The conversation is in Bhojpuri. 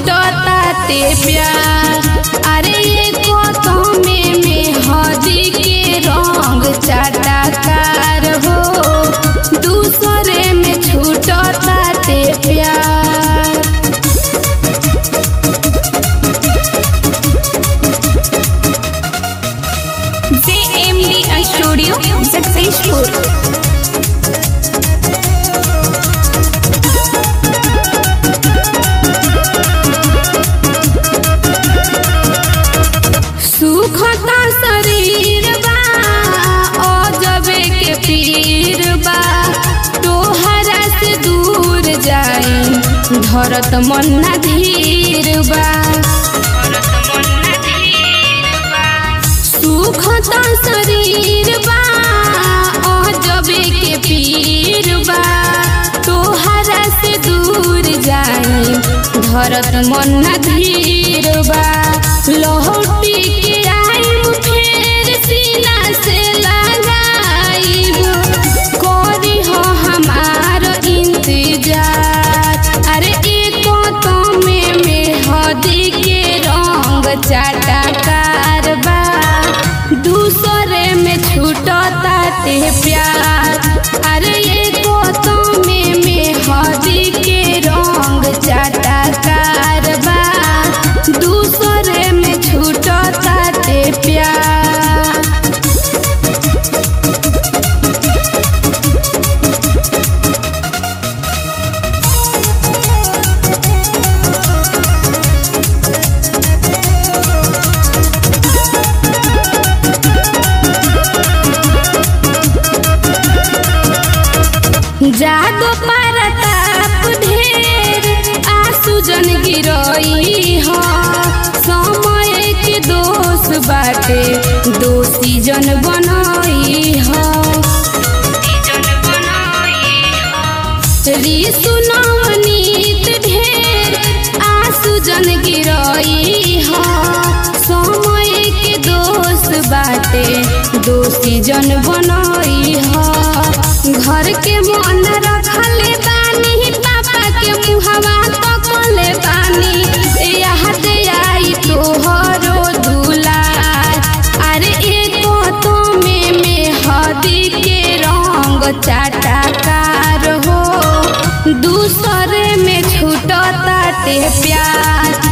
छूटता ते प्यार अरे ये को में में हदी के रंग चाटाकार हो दूसरे में छूटता ते प्यार JMD Studio Successful. सुखता शरीर बा अजबे के पीर बा तोहरा से दूर जाए धरत मन ना धीर बा सुखता शरीर बा अजबे के पीर बा तोहरा से दूर जाए धरत मन ना धीर बा लहटी के आइब फेर सीना से लगाइब करी हो हमार इंतजार अरे एक तो में में हदी के रंग चाटाकार बा दूसरे में छूटता ते प्यार अरे एक तो में में हदी के रंग चाटाकार बा दूसरे में छूटता ते प्यार जादो परताप ढेर आंसू जन गिरई हो समय के दोष बाटे दोषी जन बनई हो ऋषु नवनीत ढेर आंसू जन गिरई हो समय के दोष बाटे दोषी जन बनई हो घर के मन रखले बानी पापा के मुहवा तकले बानी याद आई तोहरो दुलार अरे एक तो में में हदी के रंग चाटाकार हो दूसरे में छूटता ते प्यार